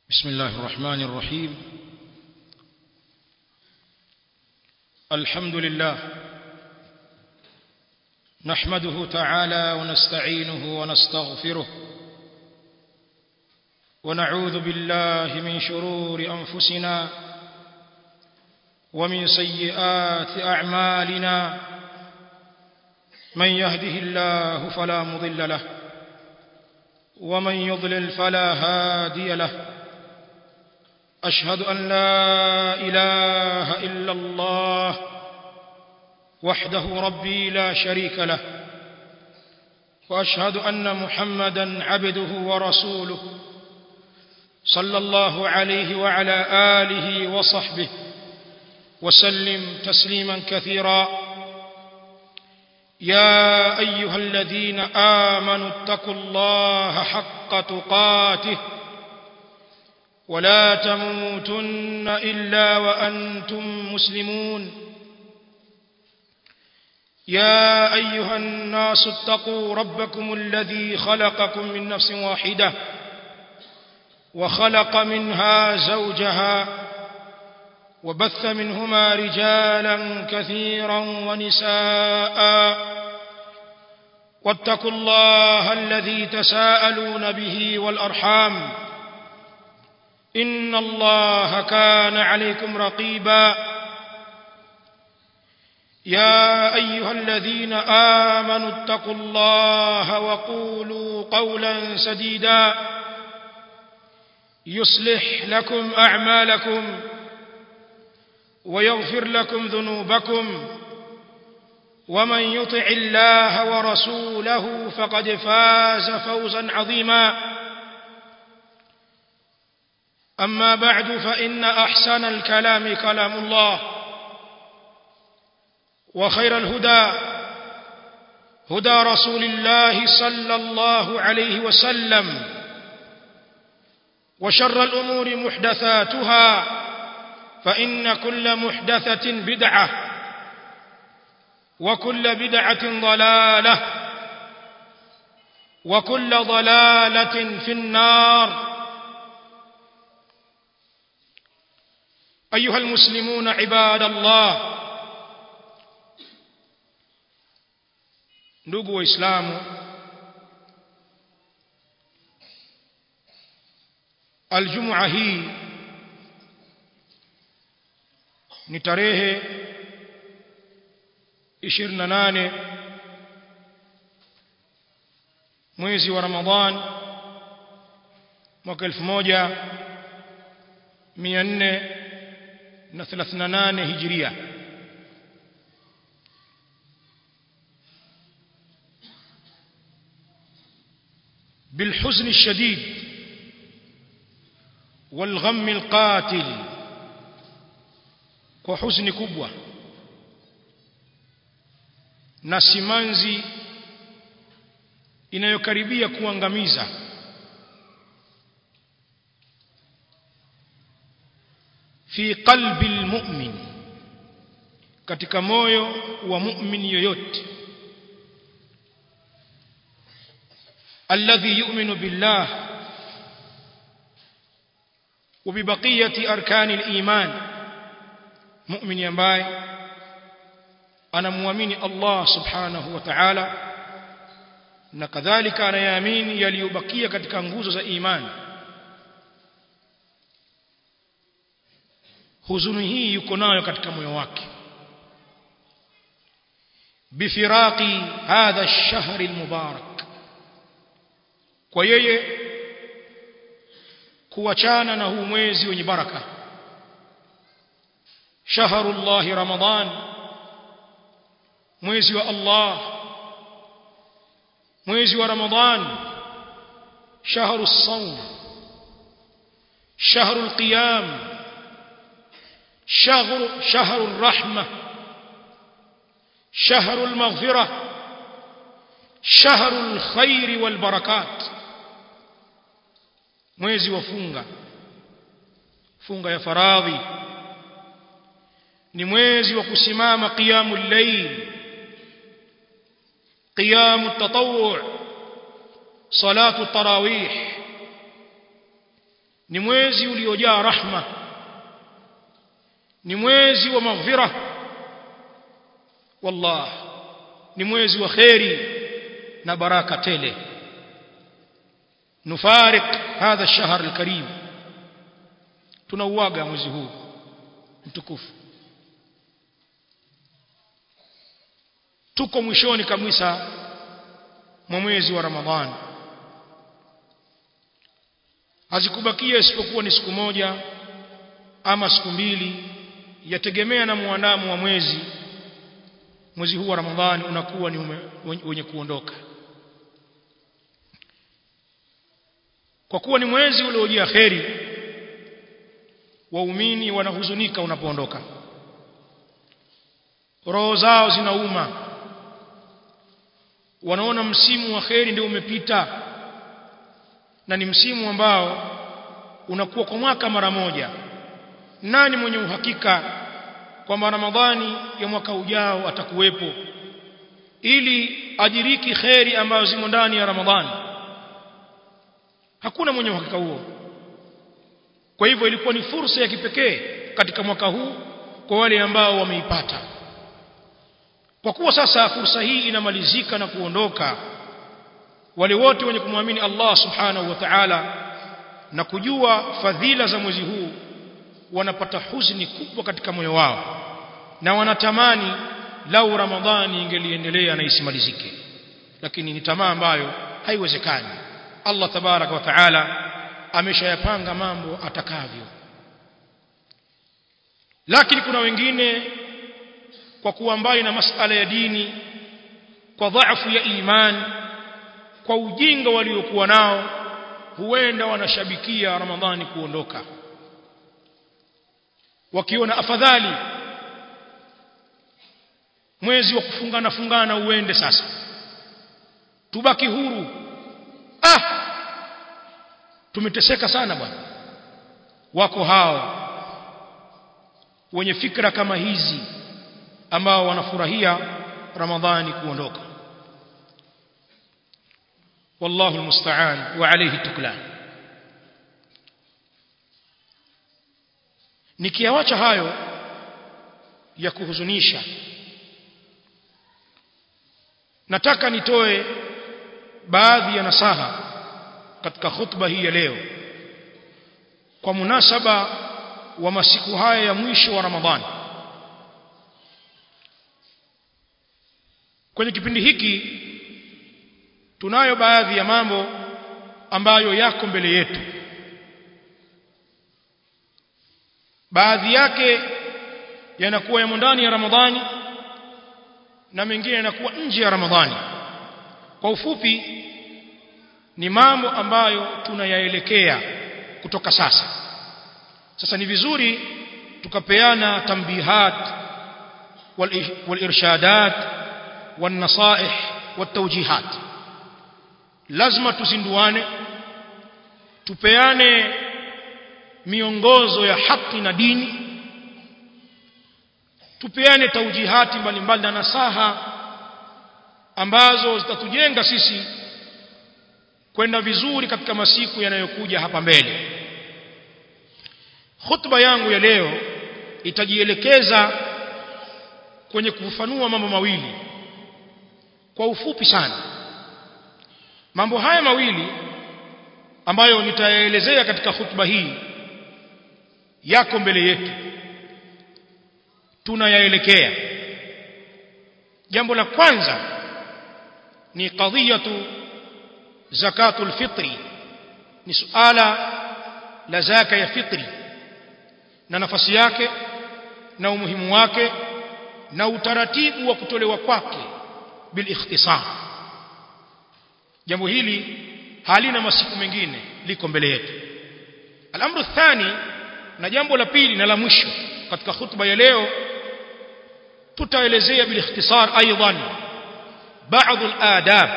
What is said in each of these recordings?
بسم الله الرحمن الرحيم الحمد لله نحمده تعالى ونستعينه ونستغفره ونعوذ بالله من شرور أنفسنا ومن سيئات أعمالنا من يهده الله فلا مضل له ومن يضلل فلا هادي له أشهد أن لا إله إلا الله وحده ربي لا شريك له وأشهد أن محمدا عبده ورسوله صلى الله عليه وعلى آله وصحبه وسلم تسليما كثيرا يا أيها الذين آمنوا اتقوا الله حق تقاته ولا تموتن إلا وأنتم مسلمون يا أيها الناس اتقوا ربكم الذي خلقكم من نفس واحدة وخلق منها زوجها وبث منهما رجالا كثيرا ونساء واتقوا الله الذي تساءلون به والأرحام إن الله كان عليكم رقيبا يا أيها الذين آمنوا اتقوا الله وقولوا قولا سديدا يصلح لكم أعمالكم ويغفر لكم ذنوبكم ومن يطع الله ورسوله فقد فاز فوزا عظيما أما بعد فإن أحسن الكلام كلام الله وخير الهدى هدى رسول الله صلى الله عليه وسلم وشر الأمور محدثاتها فإن كل محدثة بدعة وكل بدعة ضلالة وكل ضلالة في النار أيها المسلمون عباد الله ndugu waislamu aljumua hii ni tarehe 28 mwezi wa Ramadhan mwaka 1438 hijiria بالحزن الشديد والغم القاتل kwa huzuni kubwa na simanzi inayokaribia kuangamiza fi qalbi almu'min katika moyo wa mu'min yoyote alladhi yu'minu billah وببقيه اركان الايمان muumini ambaye anamwamini Allah subhanahu wa ta'ala na kadhalika anayaamini yaliyobakia katika nguzo za imani huzuni hii yuko nayo katika moyo wake bifiraqi hadha ash-shahr al-mubarak kwa yeye kuachana na huu mwezi wenye baraka شهر الله رمضان mwezi wa Allah mwezi wa Ramadhan شهر الصوم شهر القيام شهر شهر الرحمة شهر المغفرة شهر الخير والبركات mwezi wa funga funga ya faradhi ni mwezi wa kusimama qiyamul layl qiyamut tatawwu salatu tarawih ni mwezi uliojaa rahma ni mwezi wa maghfira wallah ni mwezi wa khairi na baraka tele nufarik hadha ash-shahr al-karim tunauaga mwezi huu mtukufu tuko mwishoni kabisa mwa mwezi wa Ramadhani hazikubakia isipokuwa ni siku moja ama siku mbili yategemea na muandamo wa mwezi mwezi huu wa Ramadhani unakuwa ni ume, wenye kuondoka kwa kuwa ni mwezi uliojaa kheri waumini wanahuzunika unapoondoka roho zao zinauma wanaona msimu wa kheri ndio umepita na ni msimu ambao unakuwa kwa mwaka mara moja nani mwenye uhakika kwamba Ramadhani ya mwaka ujao atakuwepo ili ajiriki kheri ambazo zimo ndani ya Ramadhani hakuna mwenye uhakika huo kwa hivyo ilikuwa ni fursa ya kipekee katika mwaka huu kwa wale ambao wameipata kwa kuwa sasa fursa hii inamalizika na kuondoka wale wote wenye kumwamini Allah subhanahu wa ta'ala na kujua fadhila za mwezi huu wanapata huzuni kubwa katika moyo wao na wanatamani lau ramadhani ingeliendelea na isimalizike lakini ni tamaa ambayo haiwezekani Allah tabaraka wa taala ameshayapanga mambo atakavyo lakini kuna wengine kwa kuwa mbali na masala ya dini kwa dhaifu ya imani kwa ujinga waliokuwa nao huenda wanashabikia ramadhani kuondoka wakiona afadhali mwezi wa kufungana fungana uende sasa tubaki huru ah tumeteseka sana bwana wako hao wenye fikra kama hizi ambao wanafurahia ramadhani kuondoka wallahu almusta'an wa alayhi tuklan nikiawacha hayo ya kuhuzunisha nataka nitoe baadhi ya nasaha katika khutba hii ya leo kwa munasaba wa masiku haya ya mwisho wa Ramadhani kwenye kipindi hiki tunayo baadhi ya mambo ambayo yako mbele yetu baadhi yake yanakuwa yamo ndani ya Ramadhani na mengine yanakuwa nje ya Ramadhani kwa ufupi ni mambo ambayo tunayaelekea kutoka sasa sasa ni vizuri tukapeana tambihat walirshadat والنصائح والتوجيهات lazima tuzinduane tupeane miongozo ya haki na dini tupeane taujihati mbalimbali na nasaha ambazo zitatujenga sisi kwenda vizuri katika masiku yanayokuja hapa mbele khutba yangu ya leo itajielekeza kwenye kufafanua mambo mawili kwa ufupi sana mambo haya mawili ambayo nitaelezea katika khutba hii yako mbele yetu tunayaelekea jambo la kwanza ni qadhiyatu zakatul fitri ni suala la zaka ya fitri na nafasi yake na umuhimu wake na utaratibu wa kutolewa kwake bil ikhtisar jambo hili halina masiku mengine liko mbele yetu al-amru thani na jambo la pili na la mwisho katika khutba ya leo tutaelezea bil ikhtisar aidan بعض الآداب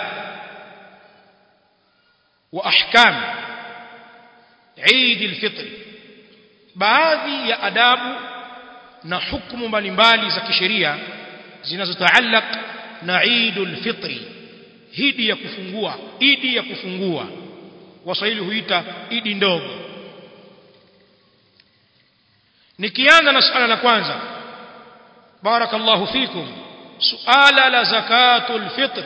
وأحكام عيد الفطر baadhi ya adabu na hukumu mbalimbali za kisheria zinazotaallaq na Eidul Fitri hidi ya kufungua idi ya kufungua waswahili huita idi ndogo nikianza na suala la kwanza barakallahu fikum suala la zakatul fitr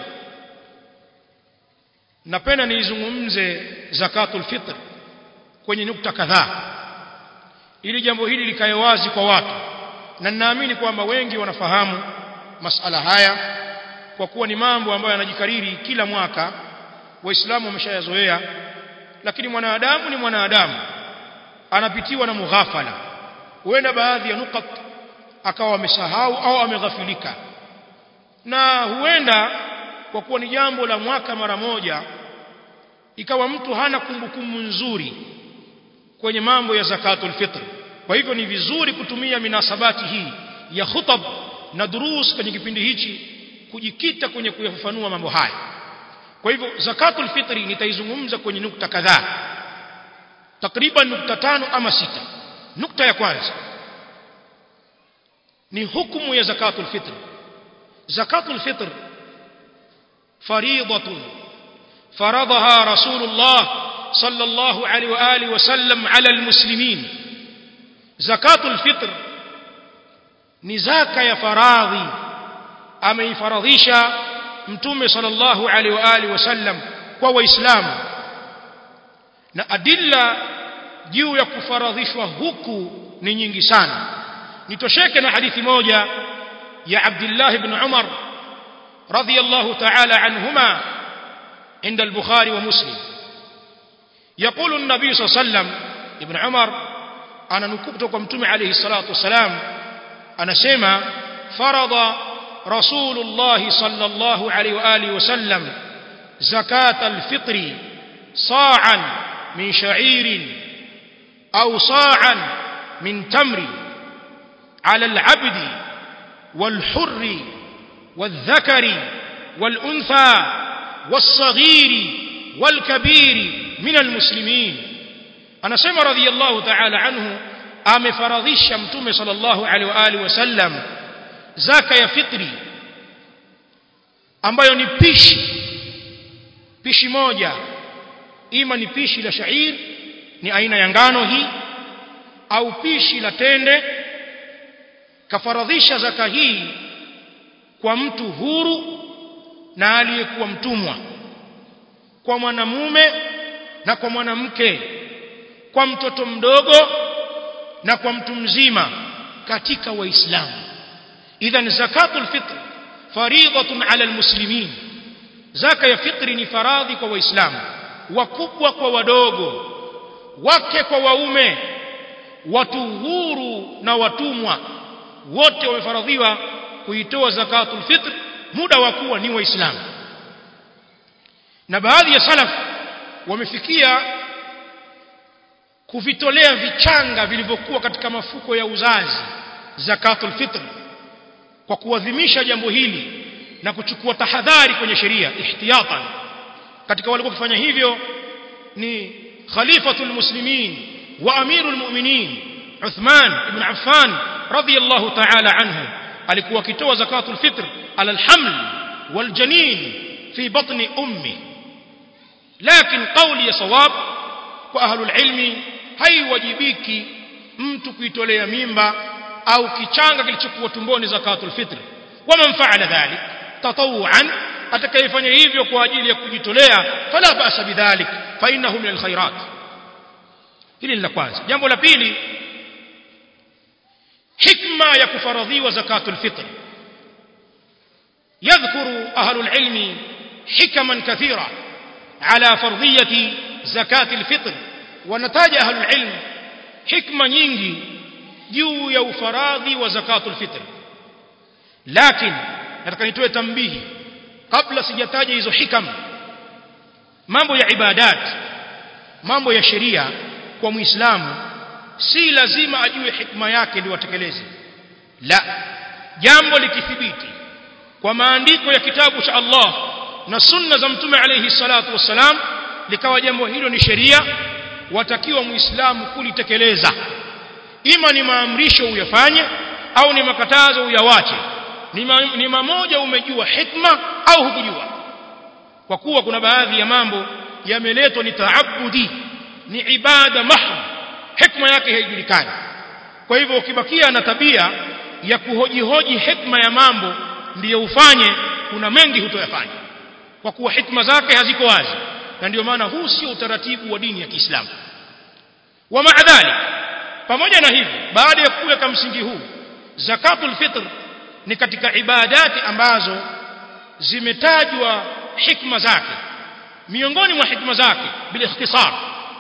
napenda nizungumze zakatul fitr kwenye nukta kadhaa ili jambo hili likae wazi kwa watu na ninaamini kwamba wengi wanafahamu masala haya kwa kuwa ni mambo ambayo yanajikariri kila mwaka waislamu wameshayazoea lakini mwanadamu ni mwanadamu anapitiwa na mughafala huenda baadhi ya nukat akawa amesahau au ameghafilika na huenda kwa kuwa ni jambo la mwaka mara moja ikawa mtu hana kumbukumbu nzuri kwenye mambo ya zakatul fitr kwa hivyo ni vizuri kutumia minasabati hii ya khutab na durus kwenye kipindi hichi kujikita kwenye kuyafafanua mambo haya kwa hivyo zakatul fitri nitaizungumza kwenye nukta kadhaa takriban nukta tano ama sita nukta ya kwanza ni hukumu ya zakatul fitr zakatul fitr fariidatun فرضها رسول الله صلى الله عليه واله وسلم على المسلمين زكاه الفطر ni zaka ya faradhi ameifaradhisha mtume sallallahu alaihi wa alihi wasallam kwa waislamu na adilla juu ya kufaradhishwa huku ni nyingi sana nitosheke na hadithi moja ya Abdullah ibn Umar radiyallahu ta'ala anhuma عند البخاري ومسلم يقول النبي صلى الله عليه وسلم ابن عمر انا نكبت متوم عليه الصلاه والسلام انا سما فرض رسول الله صلى الله عليه واله وسلم زكاه الفطر صاعا من شعير او صاعا من تمر على العبد والحر والذكر والانثى والصغير والكبير من المسلمين anasema radhiyallahu ta'ala anhu amefaradhisha mtume sallallahu alaihi wa alihi wasallam zaka ya fitri ambayo ni pishi pishi moja ima ni pishi la shair ni aina ya ngano hii au pishi la tende kafaradhisha zaka hii kwa mtu huru na aliyekuwa mtumwa kwa mwanamume na kwa mwanamke kwa mtoto mdogo na kwa mtu mzima katika waislamu idhan zakatul fitr fariidatun ala almuslimin zaka ya fitri ni faradhi kwa waislamu wakubwa kwa wadogo wake kwa waume watu huru na watumwa wote wamefaradhiwa kuitoa zakatul fitr muda wa kuwa ni waislamu na baadhi ya salaf wamefikia kuvitolea vichanga vilivyokuwa katika mafuko ya uzazi zakatul fitr kwa kuadhimisha jambo hili na kuchukua tahadhari kwenye sheria ihtiyatan katika walikuwa kufanya hivyo ni khalifatul muslimin wa amirul mu'minin Uthman ibn Affan radiyallahu ta'ala anhu alikuwa akitoa zakatul fitr ala alhaml waljanin fi batni ummi lakini kauli ya sawab kwa ahlul ilmi haiwajibiki mtu kuitolea mimba au kichanga kilichokuwa tumboni zakatul fitr waman fa'ala dhalik tatawuan atakayefanya hivyo kwa ajili ya kujitolea fala ba'sa bidhalik fa innahu min alkhairat hili ni la kwanza jambo la pili hikma ya kufaradhiwa zakatul fitr يذكر أهل العلم حكما كثيرة على فرضية زكاة الفطر ونتاج أهل العلم حكمة nyingi juu ya ufaradhi wa zakatul fitr lakini nataka nitoe tambihi kabla sijataja hizo hikam mambo ya ibadat mambo ya sheria kwa muislamu si lazima ajue hikma yake ndio atekeleze la jambo likithibiti kwa maandiko ya kitabu cha Allah na sunna za mtume alayhi salatu wassalam likawa jambo hilo ni sheria watakiwa muislamu kulitekeleza ima ni maamrisho uyafanye au ni makatazo uyawache ni, ma, ni mamoja umejua hikma au hukujua kwa kuwa kuna baadhi ya mambo yameletwa ni taabudi ni ibada mahd hikma yake haijulikani kwa hivyo ukibakia na tabia ya kuhojihoji hikma ya mambo ndiyo ufanye kuna mengi hutoyafanya kwa kuwa hikma zake haziko wazi na ndio maana huu sio utaratibu wa dini ya Kiislamu wa maadhali pamoja na hivyo baada ya kuweka msingi huu zakatul fitr ni katika ibadati ambazo zimetajwa hikma zake miongoni mwa hikma zake bil ikhtisar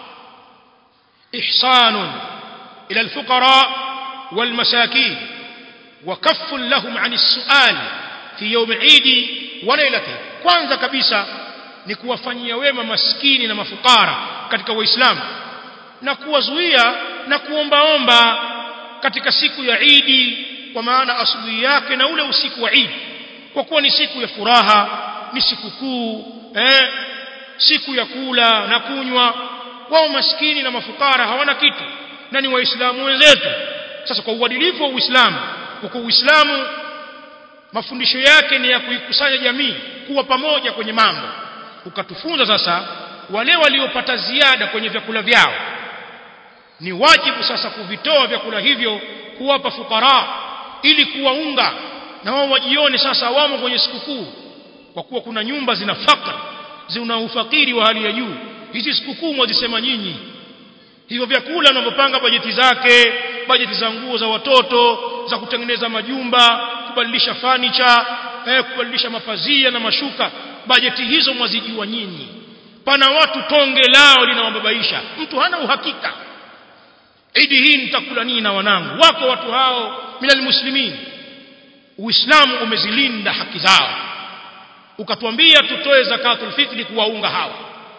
ihsanun ila alfuqara wal masakin wa kaffun lahum an as-su'al fi yawm al-eid wa laylatihi kwanza kabisa ni kuwafanyia wema maskini na mafukara katika waislamu na kuwazuia na kuombaomba katika siku ya Idi kwa maana asubuhi yake na ule usiku wa Idi kwa kuwa ni siku ya furaha ni siku kuu eh siku ya kula na kunywa wao maskini na mafukara hawana kitu na ni waislamu wenzetu sasa kwa uadilifu wa Uislamu kwa Uislamu mafundisho yake ni ya kuikusanya jamii kuwa pamoja kwenye mambo ukatufunza sasa wale waliopata ziada kwenye vyakula vyao ni wajibu sasa kuvitoa vyakula hivyo kuwapa fukara ili kuwaunga na wao wajione sasa wamo kwenye sikukuu kwa kuwa kuna nyumba zina fakra zina ufakiri wa hali ya juu hizi sikukuu mwazisema nyinyi hivyo vyakula unavyopanga bajeti zake bajeti za nguo za watoto za kutengeneza majumba kubadilisha fanicha eh, kubadilisha mapazia na mashuka bajeti hizo mwazijua nyinyi pana watu tonge lao linawababaisha mtu hana uhakika idi hii nitakula nini na wanangu wako watu hao minal muslimin uislamu umezilinda haki zao ukatuambia tutoe zakatul fitri kuwaunga hawa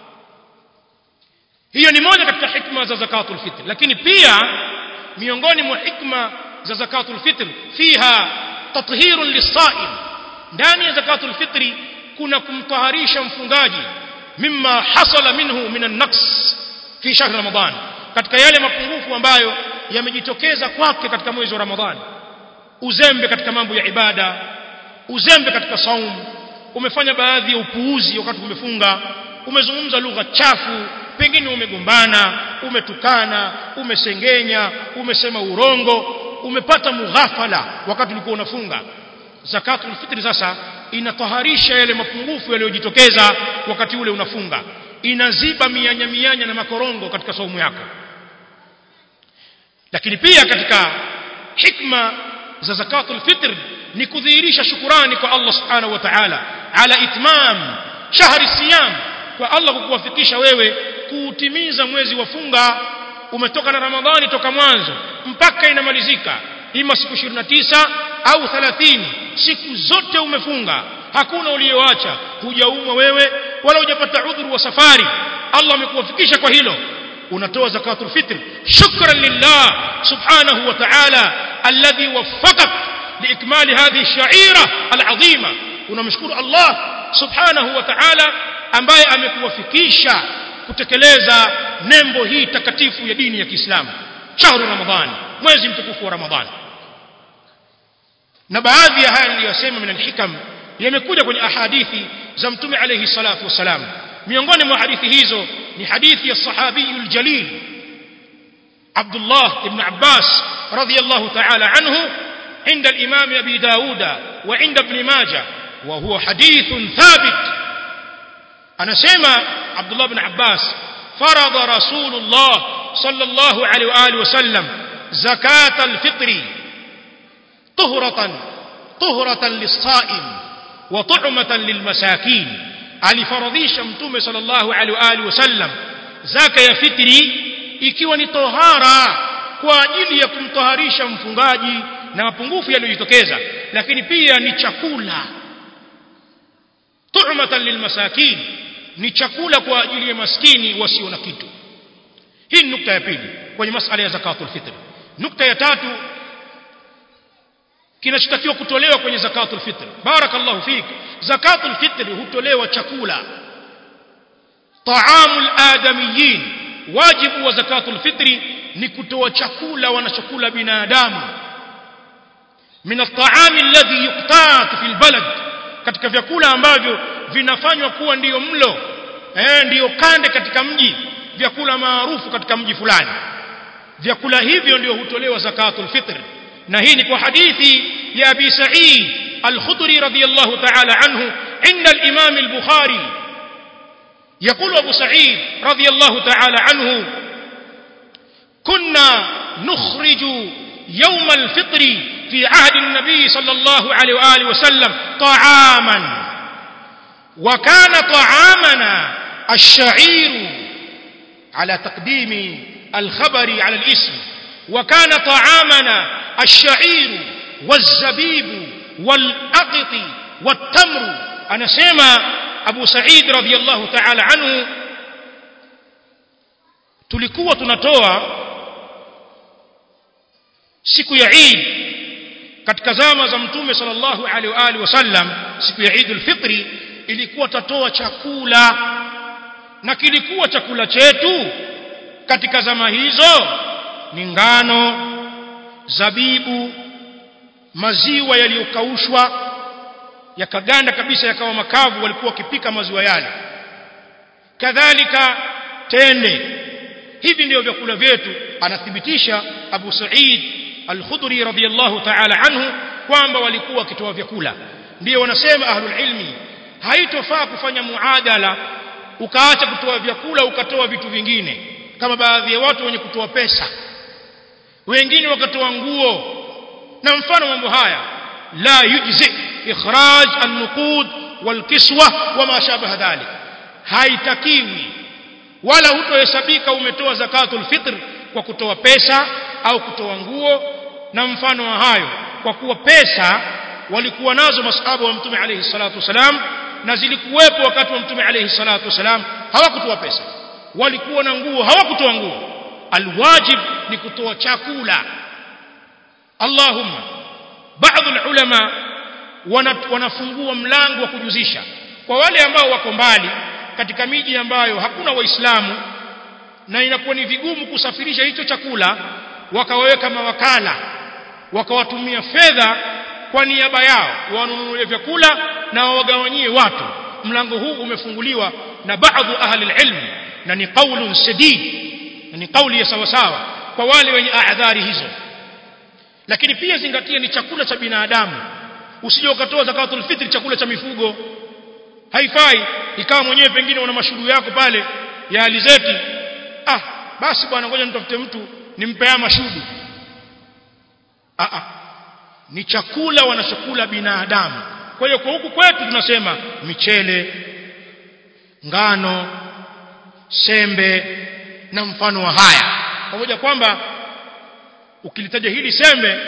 hiyo ni moja katika hikma za zakatul fitr lakini pia miongoni mwa hikma za zakatul fitr fiha tathhirun lisaim ndani ya zakatul fitri kuna kumtaharisha mfungaji mimma hasala minhu minan naqs fi shahr ramadan katika yale mapungufu ambayo yamejitokeza kwake katika mwezi wa ramadhani uzembe katika mambo ya ibada uzembe katika saum umefanya baadhi ya upuuzi wakati umefunga umezungumza lugha chafu pengine umegombana umetukana umesengenya umesema urongo umepata mughafala wakati ulikuwa unafunga zakatul fitri sasa inataharisha yale mapungufu yaliyojitokeza wakati ule unafunga inaziba mianya mianya na makorongo katika saumu yako lakini pia katika hikma za zakatul fitr ni kudhihirisha shukurani kwa Allah subhanahu wa ta'ala ala itmam shahri siyam kwa Allah kukuwafikisha wewe kuutimiza mwezi wa funga umetoka na Ramadhani toka mwanzo mpaka inamalizika ima siku 29 au 30 siku zote umefunga hakuna uliyoacha hujaumwa wewe wala hujapata udhuru wa safari Allah amekuwafikisha kwa hilo unatoa zakatul fitr shukran lillah subhanahu wa ta'ala alladhi waffaqak liikmali hadhihi ash-sha'ira al-'azima unamshukuru Allah subhanahu wa ta'ala ambaye amekuwafikisha kutekeleza nembo hii takatifu ya dini ya Kiislamu shahru ramadhani mwezi mtukufu wa ramadhani na baadhi ya haya niliyosema min alhikam yamekuja kwenye ahadithi za mtume alayhi salatu wasalam miongoni mwa hadithi hizo ni hadithi ya sahabi aljalil Abdullah ibn Abbas radiyallahu ta'ala anhu عند الإمام أبي داود وعند ابن ماجه وهو حديث ثابت أنا سيما عبد الله بن عباس فرض رسول الله صلى الله عليه وآله وسلم زكاة الفطر طهرة طهرة للصائم وطعمة للمساكين alifaradhisha mtume sallallahu alaihi wa alihi wasallam zaka ya fitri ikiwa ni tohara kwa ajili ya kumtoharisha mfungaji na mapungufu yaliyojitokeza lakini pia ni chakula tu'matan lilmasakin ni chakula kwa ajili ya maskini wasio na kitu hii ni nukta ya pili kwenye masala ya zakatul fitr nukta ya tatu kinachotakiwa kutolewa kwenye zakatul fitr barakallahu fik zakatul fitr hutolewa chakula taamul adamiyin wajibu wa zakatul fitri ni kutoa chakula wanachokula binadamu min at-ta'am alladhi yuqtat fi al-balad katika vyakula ambavyo vinafanywa kuwa ndiyo mlo eh ndiyo kande katika mji vyakula maarufu katika mji fulani vyakula hivyo ndio hutolewa zakatul fitr na hii ni kwa hadithi ya Abi Sa'id al-Khudri radiyallahu ta'ala anhu inda al-Imam al-Bukhari يقول أبو سعيد رضي الله تعالى عنه كنا نخرج يوم الفطر في عهد النبي صلى الله عليه وآله وسلم طعاما وكان طعامنا الشعير على تقديم الخبر على الاسم وكان طعامنا الشعير والزبيب والأقط والتمر أنا سيما أبو سعيد رضي الله تعالى عنه tulikuwa tunatoa siku ya Eid katika zama za mtume sallallahu alaihi wa alihi wasallam siku ya Eid al-Fitri ilikuwa tatoa chakula na kilikuwa chakula chetu katika zama hizo ni ngano zabibu maziwa yaliyokaushwa yakaganda kabisa yakawa makavu walikuwa wakipika maziwa yale kadhalika tende hivi ndio vyakula vyetu anathibitisha Abu Sa'id Al-Khudri radhiyallahu ta'ala anhu kwamba walikuwa wakitoa vyakula ndio wanasema ahlul ilmi haitofaa kufanya muadala ukaacha kutoa vyakula ukatoa vitu vingine kama baadhi ya watu wenye kutoa pesa wengine wakatoa nguo na mfano mambo haya la yujzi ikhraj an-nuqud wal-kiswa wama shabaha dhalik haitakiwi wala hutohesabika umetoa zakatul fitr kwa kutoa pesa au kutoa nguo na mfano wa hayo kwa kuwa pesa walikuwa nazo masahaba wa mtume alayhi salatu wasalam na zilikuwepo wakati wa mtume alayhi salatu wasalam hawakutoa pesa walikuwa na nguo hawakutoa nguo alwajib ni kutoa chakula Allahumma baadhi ulama wanafungua mlango wa kujuzisha kwa wale ambao wako mbali katika miji ambayo hakuna waislamu na inakuwa ni vigumu kusafirisha hicho chakula wakawaweka mawakala wakawatumia fedha kwa niaba yao wanunulie vyakula na wawagawanyie watu mlango huu umefunguliwa na baadhi ahli ilm na ni qaulun sadid na ni kauli ya sawa sawa kwa wale wenye adhari hizo lakini pia zingatia ni chakula cha binadamu usije ukatoa zakatul fitri chakula cha mifugo haifai ikawa mwenyewe pengine una mashughuli yako pale ya alizeti ah basi bwana ngoja nitafute mtu nimpea mashudu ah ah ni chakula wanachokula binadamu kwa hiyo kwa huku kwetu tunasema michele ngano sembe na mfano wa haya pamoja kwamba ukilitaja hili sembe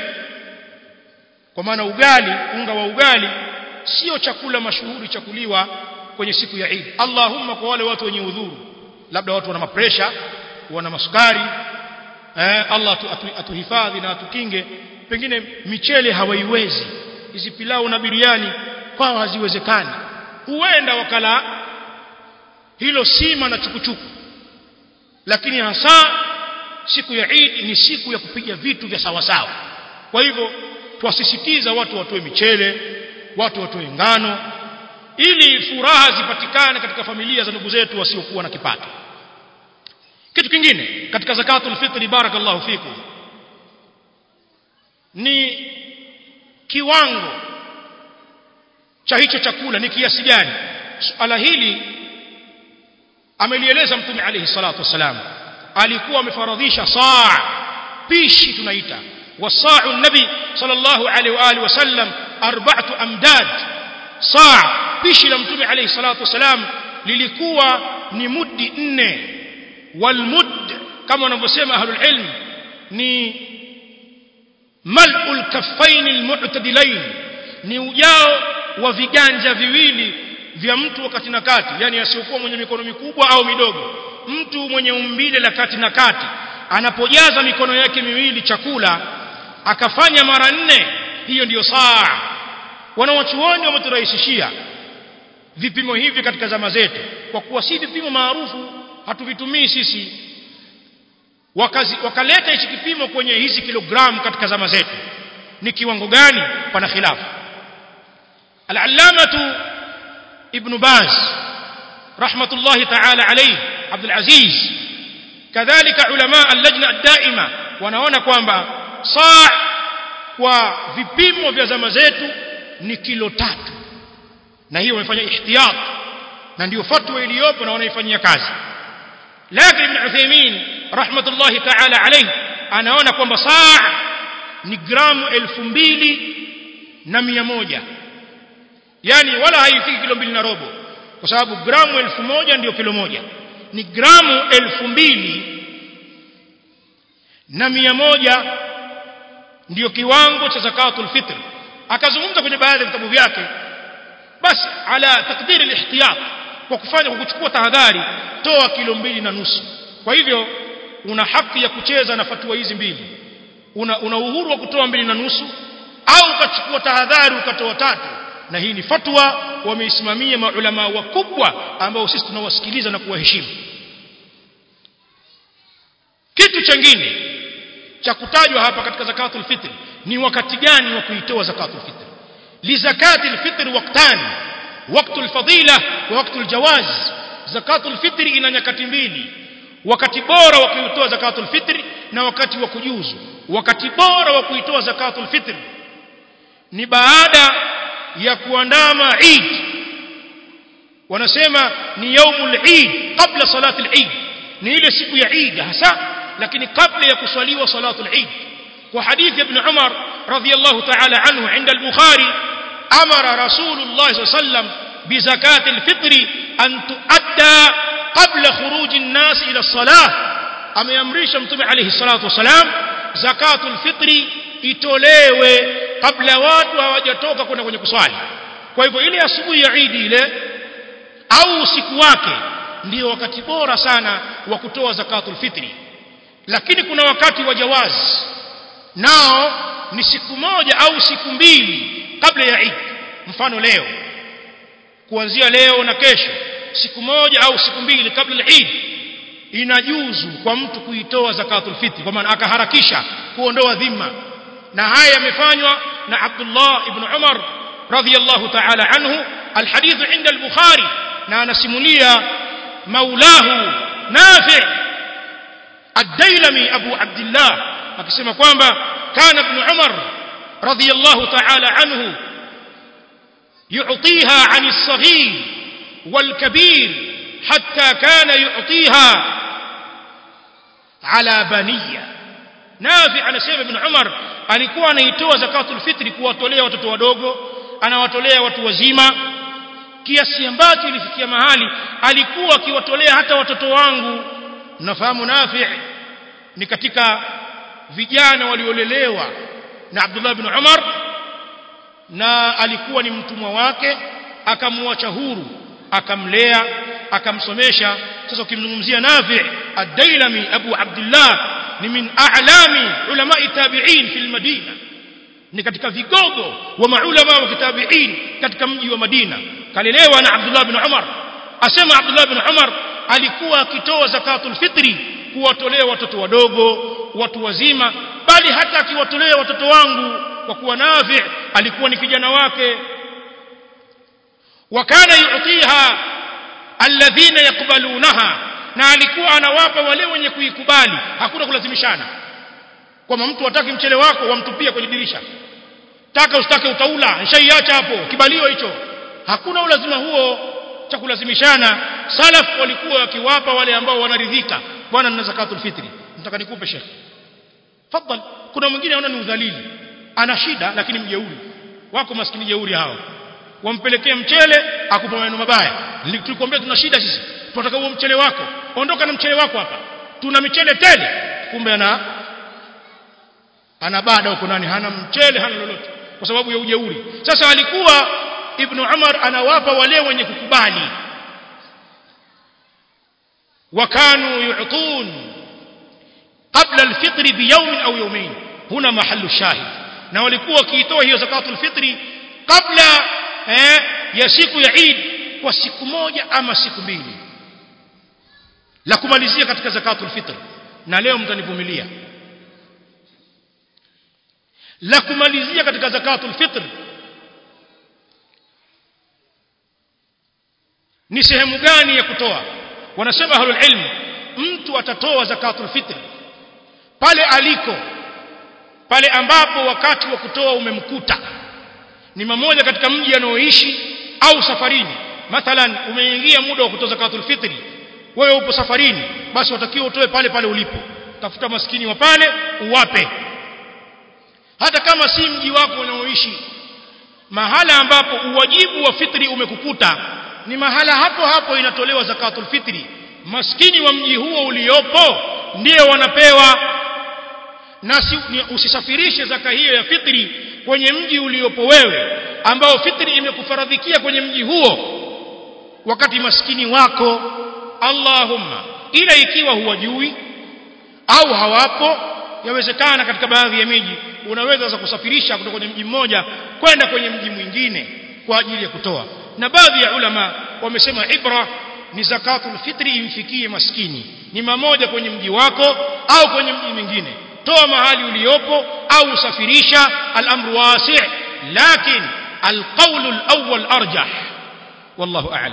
kwa maana ugali unga wa ugali sio chakula mashuhuri chakuliwa kwenye siku ya Eid Allahumma kwa wale watu wenye udhuru labda watu wana mapresha wana masukari eh, Allah atu, atu, atuhifadhi na atukinge pengine michele hawaiwezi hizi pilau na biriani kwao haziwezekani huenda wakala hilo sima na chukuchuku lakini hasa siku ya Eid ni siku ya kupiga vitu vya sawa sawa kwa hivyo twasisitiza watu watoe michele watu watoe ngano ili furaha zipatikane katika familia za ndugu zetu wasiokuwa na kipato kitu kingine katika zakatul fitri barakallahu fikum ni kiwango cha hicho chakula ni kiasi gani suala hili amelieleza mtume alayhi salatu wasalam alikuwa amefaradhisha saa pishi tunaita wasa'u nabi sallallahu alayhi wa alihi wasallam arba'atu amdad saa pishi la mtume alayhi salatu wasalam lilikuwa ni muddi nne walmud kama wanavyosema ahlul ilm ni mal'ul kaffain almu'tadilain ni ujao wa viganja viwili vya mtu wakati na kati yani asiyokuwa mwenye mikono mikubwa au midogo mtu mwenye umbile la kati na kati anapojaza mikono yake miwili chakula akafanya mara nne hiyo ndiyo saa wanawachuoni wameturahisishia vipimo hivi katika zama zetu kwa kuwa si vipimo maarufu hatuvitumii sisi wakazi wakaleta hichi kipimo kwenye hizi kilogramu katika zama zetu ni kiwango gani pana khilafu al-allamatu ibn baz rahmatullahi ta'ala alayhi abdul aziz kadhalika ulama al-lajna ad-daima wanaona kwamba saa kwa vipimo vya zama zetu ni kilo tatu na hiyo wamefanya ihtiyat na ndio fatwa iliyopo na wanaifanyia kazi lakini ibn Uthaymeen rahmatullahi ta'ala alayhi anaona kwamba saa ni gramu elfu mbili na mia moja yani wala haifiki kilo mbili na robo kwa sababu gramu elfu moja ndio kilo moja ni gramu elfu mbili na mia moja ndio kiwango cha zakatul fitr akazungumza kwenye baadhi ya vitabu vyake basi ala takdiri alihtiyat kwa kufanya kwa kuchukua tahadhari toa kilo mbili na nusu kwa hivyo una haki ya kucheza na fatua hizi mbili una, una uhuru wa kutoa mbili na nusu au ukachukua tahadhari ukatoa tatu na hii ni fatwa wameisimamia maulama wakubwa ambao sisi tunawasikiliza na kuwaheshimu kitu chengine cha kutajwa hapa katika zakatul fitr ni wakati gani wa kuitoa zakatul fitr li zakatil fitr waqtani waqtul fadila wa waqtul jawaz zakatul fitr ina nyakati mbili wakati bora wa kuitoa zakatul fitr na wakati wa kujuzu wakati bora wa kuitoa zakatul fitr ni baada ya kuandama Eid wanasema ni yaumul Eid kabla salatul Eid ni ile siku ya Eid hasa lakini kabla ya kuswaliwa salatul Eid kwa hadithi ibn Umar radhiyallahu ta'ala anhu عند البخاري امر رسول الله صلى الله عليه وسلم بزكاه الفطر ان تؤدى قبل خروج الناس الى الصلاه ameamrisha mtume alayhi salatu wasalam zakatul fitri itolewe kabla watu hawajatoka kwenda kwenye kuswali kwa hivyo ile asubuhi ya Eid ile au usiku wake ndio wakati bora sana wa kutoa zakatul fitri lakini kuna wakati wa jawaz nao ni siku moja au siku mbili kabla ya Eid mfano leo kuanzia leo na kesho siku moja au siku mbili kabla ya Eid inajuzu kwa mtu kuitoa zakatul fitri kwa maana akaharakisha kuondoa dhima na haya yamefanywa na Abdullah ibn Umar radhiyallahu ta'ala anhu alhadith inda al-Bukhari na anasimulia maulahu Nafi' ad-Dailami Abu Abdullah akisema kwamba kana ibn Umar radhiyallahu ta'ala anhu يعطيها عن الصغير والكبير حتى كان يعطيها على بنيه Nafi anasema Ibn Umar alikuwa anaitoa zakatul fitri kuwatolea watoto wadogo anawatolea watu wazima kiasi ambacho ilifikia mahali alikuwa akiwatolea hata watoto wangu mnafahamu Nafi ni katika vijana waliolelewa na Abdullah ibn Umar na alikuwa ni mtumwa wake akamwacha huru akamlea akamsomesha sasa ukimzungumzia Nafi ad-Dailami Abu Abdullah ni min a'lami ulama tabi'in fil Madina ni katika vigogo wa maulama wa kitabi'in katika mji wa Madina kalelewa na Abdullah ibn Umar asema Abdullah ibn Umar alikuwa akitoa zakatul fitri kuwatolea watoto wadogo watu wazima bali hata akiwatolea watoto wangu kwa kuwa Nafi alikuwa ni kijana wake wakana yu'tiha alladhina yakbalunaha na alikuwa anawapa wale wenye kuikubali hakuna kulazimishana kwamba mtu hataki mchele wako wamtupia kwenye dirisha taka usitake utaula nishaiacha hapo kibalio hicho hakuna ulazima huo cha kulazimishana salaf walikuwa wakiwapa wale ambao wanaridhika bwana nina zakatul fitri nataka nikupe shekhi fadhal kuna mwingine anaona ni udhalili ana shida lakini mjeuri wako maskini jeuri hao wampelekea mchele akupa maneno mabaya tulikwambia tuna shida sisi tunataka huo mchele wako ondoka na mchele wako hapa tuna michele tele kumbe ana ana bada huko nani hana mchele hana lolote kwa sababu ya ujeuri sasa alikuwa ibn Umar anawapa wale wenye kukubali wakanu yu'tun qabla al-fitr biyawm au yawmayn huna mahallu shahid na walikuwa wakiitoa hiyo zakatul fitri kabla eh, ya siku ya Eid kwa siku moja ama siku mbili la kumalizia katika zakatul fitr na leo mtanivumilia la kumalizia katika zakatul fitr ni sehemu gani ya kutoa wanasema ahlul ilm mtu atatoa zakatul fitr pale aliko pale ambapo wakati wa kutoa umemkuta ni mmoja katika mji anaoishi au safarini mathalan umeingia muda wa kutoa zakatul fitri wewe upo safarini basi watakiwa utoe pale pale ulipo tafuta maskini wa pale uwape hata kama si mji wako unaoishi mahala ambapo uwajibu wa fitri umekukuta ni mahala hapo hapo inatolewa zakatul fitri maskini wa mji huo uliopo ndio wanapewa na si, ni, usisafirishe zaka hiyo ya fitri kwenye mji uliopo wewe ambao fitri imekufaradhikia kwenye mji huo wakati maskini wako Allahumma ila ikiwa huwajui au hawapo yawezekana katika baadhi ya miji unaweza za kusafirisha kutoka kwenye mji mmoja kwenda kwenye mji mwingine kwa ajili ya kutoa na baadhi ya ulama wamesema ibra ni zakatul fitri imfikie maskini ni mamoja kwenye mji wako au kwenye mji mwingine toa mahali uliopo au usafirisha al-amru wasi' lakin al-qawl al-awwal arjah wallahu a'lam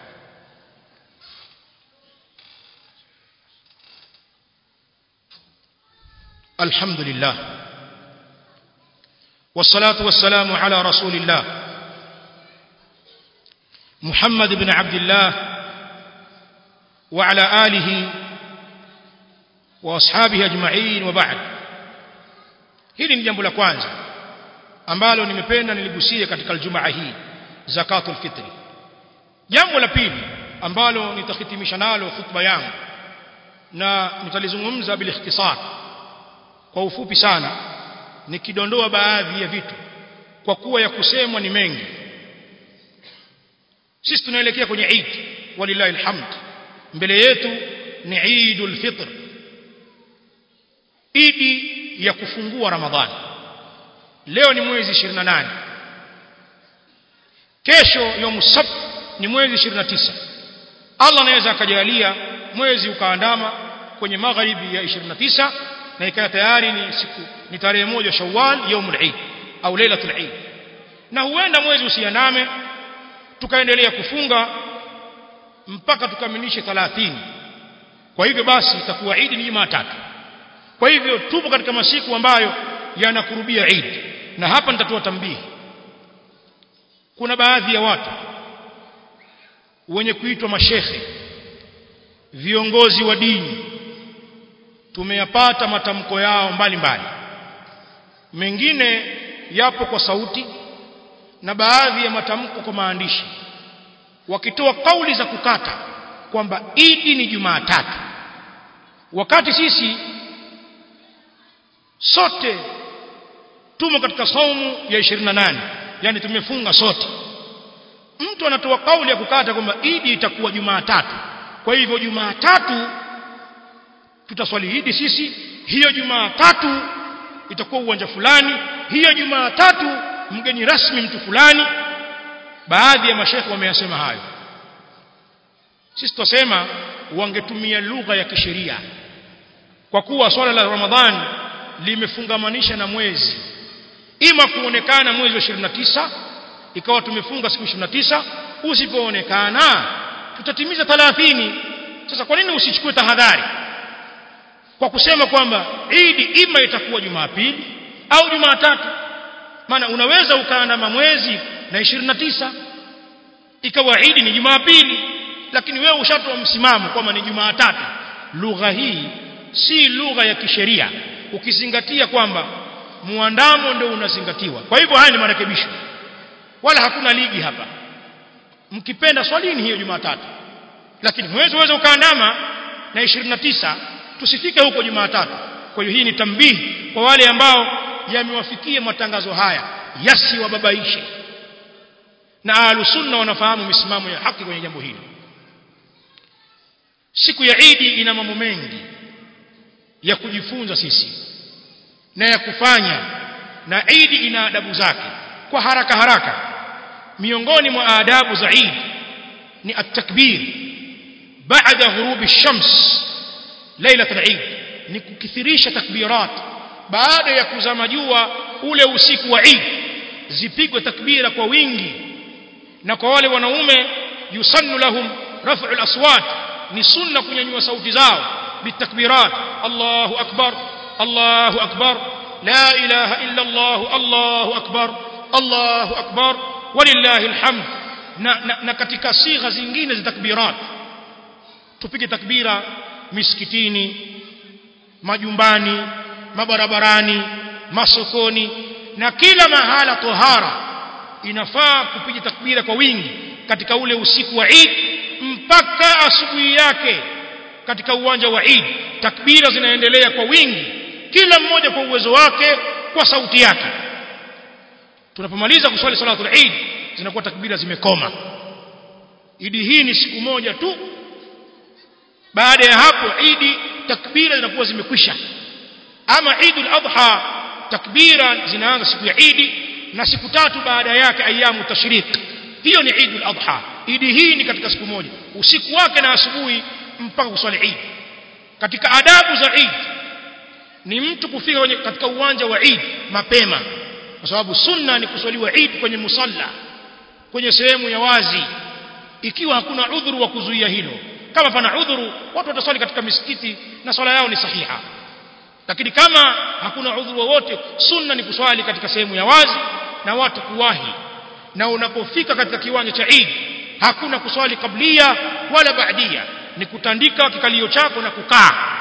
الحمد لله والصلاة والسلام على رسول الله محمد بن عبد الله وعلى آله واصحابه اجمعين وبعد hili ni jambo la kwanza ambalo nimependa niligusie katika aljumaa hii zakatul fitri jambo la pili ambalo nitahitimisha nalo khutba yangu na nitalizungumza bil ikhtisar kwa ufupi sana nikidondoa baadhi ya vitu kwa kuwa ya kusemwa ni mengi sisi tunaelekea kwenye Eid walillahi alhamd mbele yetu ni Eidul Fitr Idi ya kufungua Ramadhani leo ni mwezi 28 kesho yom sabt ni mwezi 29 Allah anaweza akajalia mwezi ukaandama kwenye magharibi ya 29 na ikawa tayari ni siku ni tarehe moja Shawwal yaumul Eid au lailatul Eid na huenda mwezi usiandame tukaendelea kufunga mpaka tukamilishe 30 kwa hivyo basi itakuwa Eid ni Jumatatu kwa hivyo tupo katika masiku ambayo yanakurubia Eid na hapa nitatoa tambihi kuna baadhi ya watu wenye kuitwa mashehe viongozi wa dini tumeyapata matamko yao mbalimbali mbali. mengine yapo kwa sauti na baadhi ya matamko kwa maandishi wakitoa kauli za kukata kwamba idi ni Jumatatu wakati sisi sote tumo katika saumu ya 28 yani tumefunga sote mtu anatoa kauli ya kukata kwamba idi itakuwa Jumatatu kwa hivyo Jumatatu tutaswali idi sisi hiyo Jumatatu itakuwa uwanja fulani hiyo Jumatatu mgeni rasmi mtu fulani baadhi ya mashekhe wameyasema hayo sisi tutasema wangetumia lugha ya kisheria kwa kuwa swala la Ramadhani limefungamanisha na mwezi ima kuonekana mwezi wa 29 ikawa tumefunga siku 29 usipoonekana tutatimiza 30 sasa kwa nini usichukue tahadhari kwa kusema kwamba Idi ima itakuwa Jumapili au Jumatatu maana unaweza ukaandama mwezi na 29 ikawa Idi ni Jumapili lakini wewe ushatoa msimamo kwamba ni Jumatatu lugha hii si lugha ya kisheria ukizingatia kwamba muandamo ndio unazingatiwa kwa hivyo haya ni marekebisho wala hakuna ligi hapa mkipenda swalini hiyo Jumatatu lakini mwezi uweze ukaandama na 29 tusifike huko Jumatatu kwa hiyo hii ni tambihi kwa wale ambao yamewafikia matangazo haya yasiwababaishe na ahlusunna wanafahamu misimamo ya haki kwenye jambo hili siku ya Idi ina mambo mengi ya kujifunza sisi na ya kufanya na Idi ina adabu zake kwa haraka haraka miongoni mwa adabu za Eid ni at-takbir baada ghurubi ash-shams lailatul Eid ni kukithirisha takbirat baada ya kuzama jua ule usiku wa Eid zipigwe takbira kwa wingi na kwa wale wanaume yusannu lahum raf'u al-aswat ni sunna kunyanyua sauti zao bitakbirat Allahu akbar Allahu akbar la ilaha illa Allah Allahu akbar Allahu akbar walillahi alhamd na, na, na katika sigha zingine za takbirat tupige takbira misikitini majumbani mabarabarani masokoni na kila mahala tohara inafaa kupiga takbira kwa wingi katika ule usiku wa Eid mpaka asubuhi yake katika uwanja wa Eid takbira zinaendelea kwa wingi kila mmoja kwa uwezo wake kwa sauti yake tunapomaliza kuswali salatul Eid zinakuwa takbira zimekoma Idi hii ni siku moja tu baada ya hapo Idi takbira zinakuwa zimekwisha ama Eidul Adha takbira zinaanza siku ya Idi na siku tatu baada yake ayamu tashriq hiyo ni Eidul Adha Idi hii ni katika siku moja usiku wake na asubuhi mpaka kuswali Eid katika adabu za Eid ni mtu kufika kwenye katika uwanja wa Eid mapema kwa sababu sunna ni kuswaliwa Eid kwenye musalla kwenye sehemu ya wazi ikiwa hakuna udhuru wa kuzuia hilo kama pana udhuru watu wataswali katika misikiti na swala yao ni sahiha lakini kama hakuna udhuru wowote sunna ni kuswali katika sehemu ya wazi na watu kuwahi na unapofika katika kiwanja cha Eid hakuna kuswali kablia wala baadia ni kutandika kikalio chako na kukaa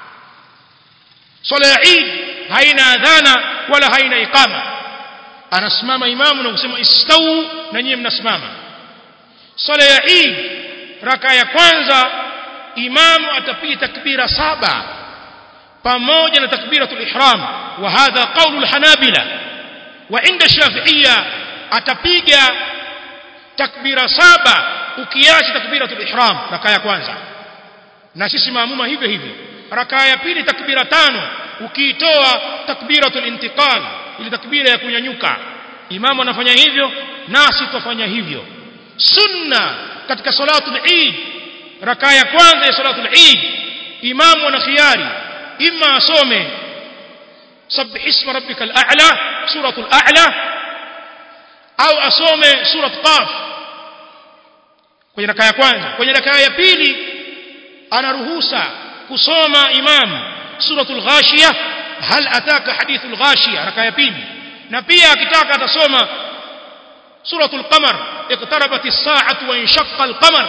swala ya Eid haina adhana wala haina iqama anasimama imamu na kusema istau na nyie mnasimama swala ya Eid raka ya kwanza imamu atapiga takbira saba pamoja na takbiratul ihram wa hadha qaulul hanabila wa inda shafi'iyya atapiga takbira saba ukiacha takbiratul ihram raka ya kwanza na sisi maamuma hivyo hivyo raka ya pili takbira tano ukiitoa takbiratul intiqal ile takbira ya kunyanyuka imamu anafanya hivyo nasi tufanya hivyo sunna katika salatul eid raka ya kwanza ya salatul eid imamu ana khiari imma asome sabbih isma rabbikal a'la suratul a'la au asome surat qaf kwenye raka ya kwanza kwenye raka ya pili anaruhusa kusoma imam suratul ghashiyah hal ataka hadithul ghashiyah raka ya pili na pia akitaka atasoma suratul qamar iqtarabat as-sa'atu wa inshaqqa al-qamar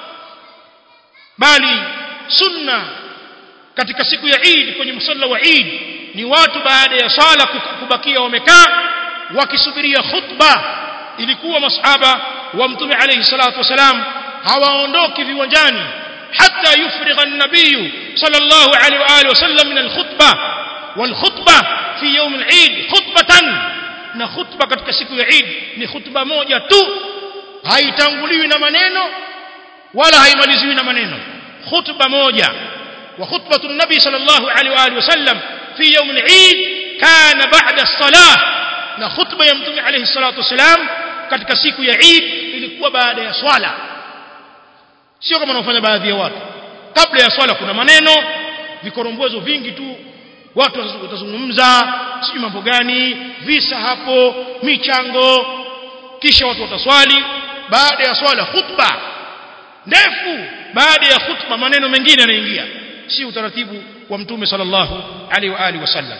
bali sunna katika siku ya Eid kwenye msalla wa Eid ni watu baada ya sala kubakia wamekaa wakisubiria khutba ilikuwa masahaba wa mtume alayhi salatu wasalam hawaondoki viwanjani حتى يفرغ النبي صلى الله عليه وآله وسلم من الخطبة والخطبة في يوم العيد خطبة na khutba katika siku ya Eid ni khutba moja tu haitanguliwi na maneno wala haimaliziwi na maneno khutba moja wa khutbatu nabi sallallahu alaihi wa alihi wasallam fi yawm al-Eid kana ba'da as-salah na khutba ya mtume alayhi salatu wasalam katika siku ya Eid ilikuwa baada ya swala sio kama wanaofanya baadhi ya watu kabla ya swala kuna maneno vikorombwezo vingi tu watu watazungumza sijui mambo gani visa hapo michango kisha watu wataswali baada ya swala khutba ndefu baada ya khutba maneno mengine yanaingia si utaratibu wa mtume sallallahu alaihi wa alihi wasallam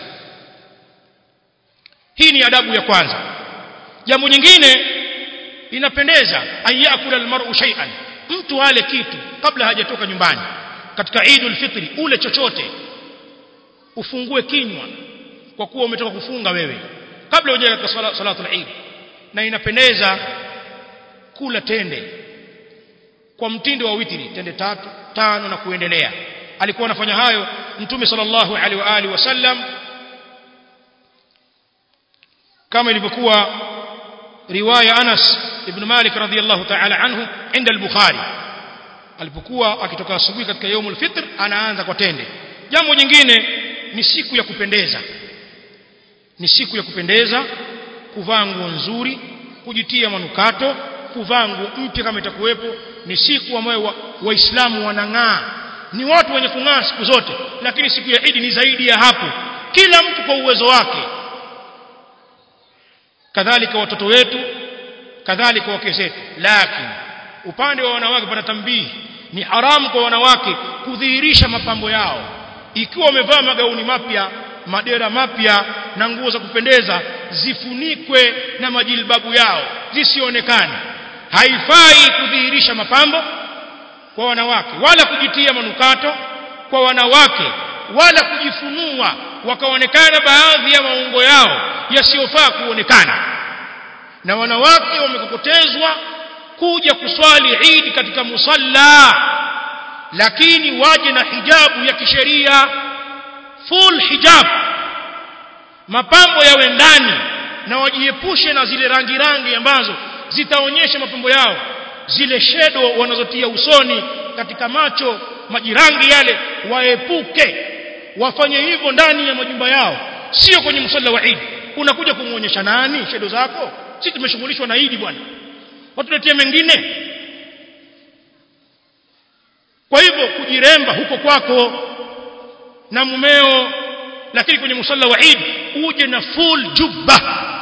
hii ni adabu ya kwanza jambo nyingine inapendeza ayakula almar'u shay'an mtu ale kitu kabla hajatoka nyumbani katika Eidul Fitri ule chochote ufungue kinywa kwa kuwa umetoka kufunga wewe kabla hujaja katika sala, salatul Eid na inapendeza kula tende kwa mtindo wa witri tende tatu tano na kuendelea alikuwa anafanya hayo mtume sallallahu alaihi wa alihi wasallam kama ilivyokuwa riwaya Anas ibn Malik radhiyallahu ta'ala anhu inda al-Bukhari alipokuwa akitoka asubuhi katika yaumul fitr anaanza kwa tende jambo jingine ni siku ya kupendeza ni siku ya kupendeza kuvaa nguo nzuri kujitia manukato kuvaa nguo mpya kama itakuwepo ni siku ambayo waislamu wa wanang'aa ni watu wenye kung'aa siku zote lakini siku ya Idi ni zaidi ya hapo kila mtu kwa uwezo wake kadhalika watoto wetu kadhalika wake zetu lakini upande wa wanawake pana tambii ni haramu kwa wanawake kudhihirisha mapambo yao ikiwa wamevaa magauni mapya madera mapya na nguo za kupendeza zifunikwe na majilbabu yao zisionekane haifai kudhihirisha mapambo kwa wanawake wala kujitia manukato kwa wanawake wala kujifunua wakaonekana baadhi ya maungo yao yasiyofaa kuonekana na wanawake wamekokotezwa kuja kuswali Eid katika musalla lakini waje na hijabu ya kisheria full hijab mapambo yawe ndani na wajiepushe na zile rangi rangi ambazo zitaonyesha mapambo yao zile shedo wanazotia usoni katika macho majirangi yale waepuke wafanye hivyo ndani ya majumba yao sio kwenye msalla wa Eid unakuja kumuonyesha nani shedo zako sisi tumeshughulishwa na Eid bwana watuletee mengine kwa hivyo kujiremba huko kwako na mumeo lakini kwenye musalla wa Eid uje na full jubba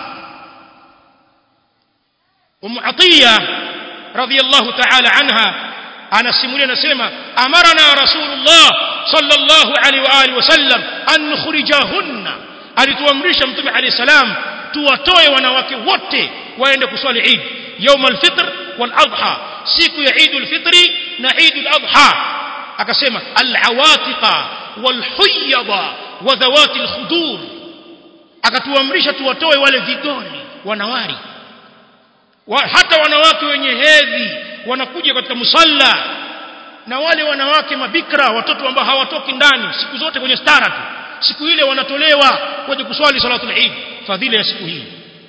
Umu Atiya radhiyallahu ta'ala anha anasimulia anasema amarana rasulullah sallallahu alaihi wa alihi wasallam an nukhrijahunna alituamrisha mtume alayhi salam tuwatoe wanawake wote waende kuswali Eid يوم الفطر والأضحى siku ya Eid al-Fitri na Eid al-Adha akasema al-awatiqa wal-huyyada wa dhawati al-khudur akatuamrisha tuwatoe wale vigoni wanawari wa, hata wanawake wenye hedhi wanakuja katika musalla na wale wanawake mabikra watoto ambao hawatoki ndani siku zote kwenye stara tu siku ile wanatolewa kwenye kuswali salatul Eid fadhila ya siku hii